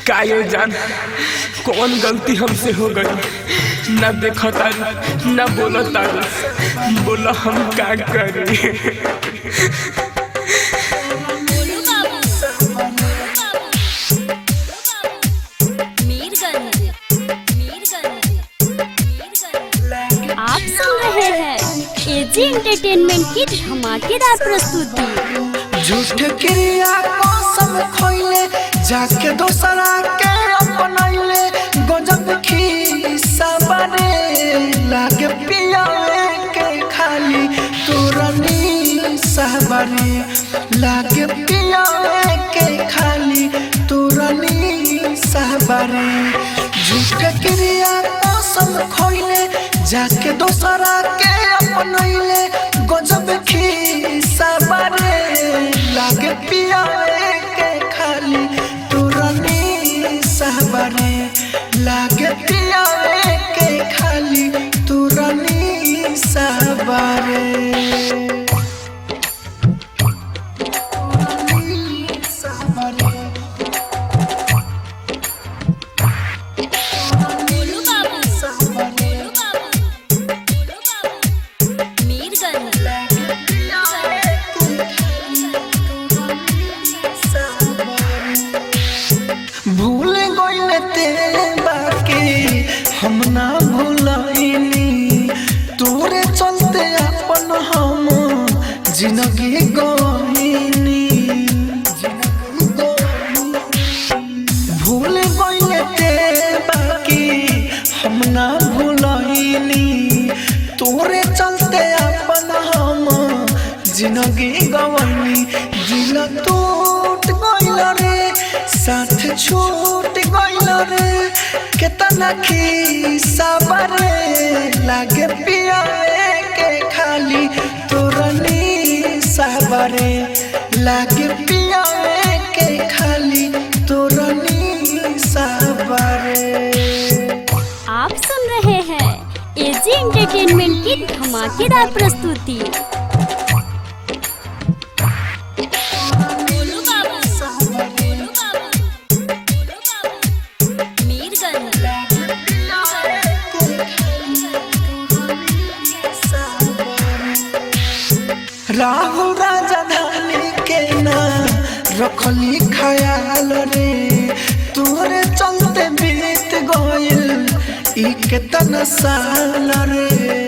का ये जान कौन गलती हमसे हो गई ना देखो तारू ना बोलो तारू बोलो हम का करी बोलू बाबू मीरगंज मीरगंज मीरगंज आप सुन रहे हैं एजी एंटरटेनमेंट की धमाकेदार प्रस्तुति झूठ क्रिया कसम खोइले जाके दोसरा के अपनैले गजब खीसा बने लागे पियावे के खाली तुरनी सहबरे लागे पियावे के खाली तुरनी सहबरे झूठ क्रिया कसम खोइले जाके दोसरा के अपनैले गजब खीसा बने लागे पियावे के खाली तुरनी सहबरे लागे पियावे के खाली तुरनी सहबरे तुरनी सहबरे बोलू बाबू बोलू बाबू बोलू बाबू मीरगंज भूल गइल ते बाकी हम ना भूलइनी तोरे चलते अपन हम जिंदगी गइनी भूल गइल ते बाकी हम ना भूलइनी तोरे चलते अपन हम जिंदगी गवनी दिल टूट गइल रे साथ छूट गइल रे केतना खीसा बरे लागे पियावे के खाली तोरनी साबरे लागे पियावे के खाली तोरनी साबरे आप सुन रहे हैं एजी एंटरटेनमेंट की धमाकेदार प्रस्तुति बोलू बाबू बोलू बाबू बोलू बाबू मीरगंज राहुल राजधानी के ना रखली ख्याल रे तोरे चलते बीत गइल ई केतना साल रे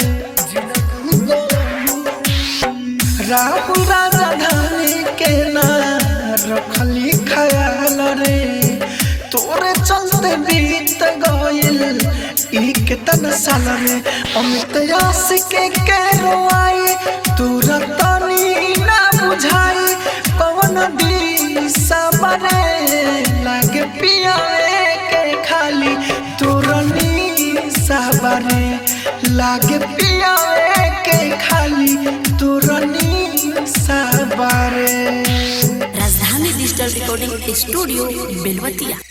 राहुल राजधानी के ना रखली ख्याल रे तोरे चलते बीत गइल ई केतना साल रे अमित आशिक के रोआई तोरा तनी ना बुझाई पवन दिशा बने लागे पियावे के खाली तोरनी साबरे लागे पियावे के खाली तोरनी साबरे राजधानी डिजिटल रिकॉर्डिंग स्टूडियो बेलवतिया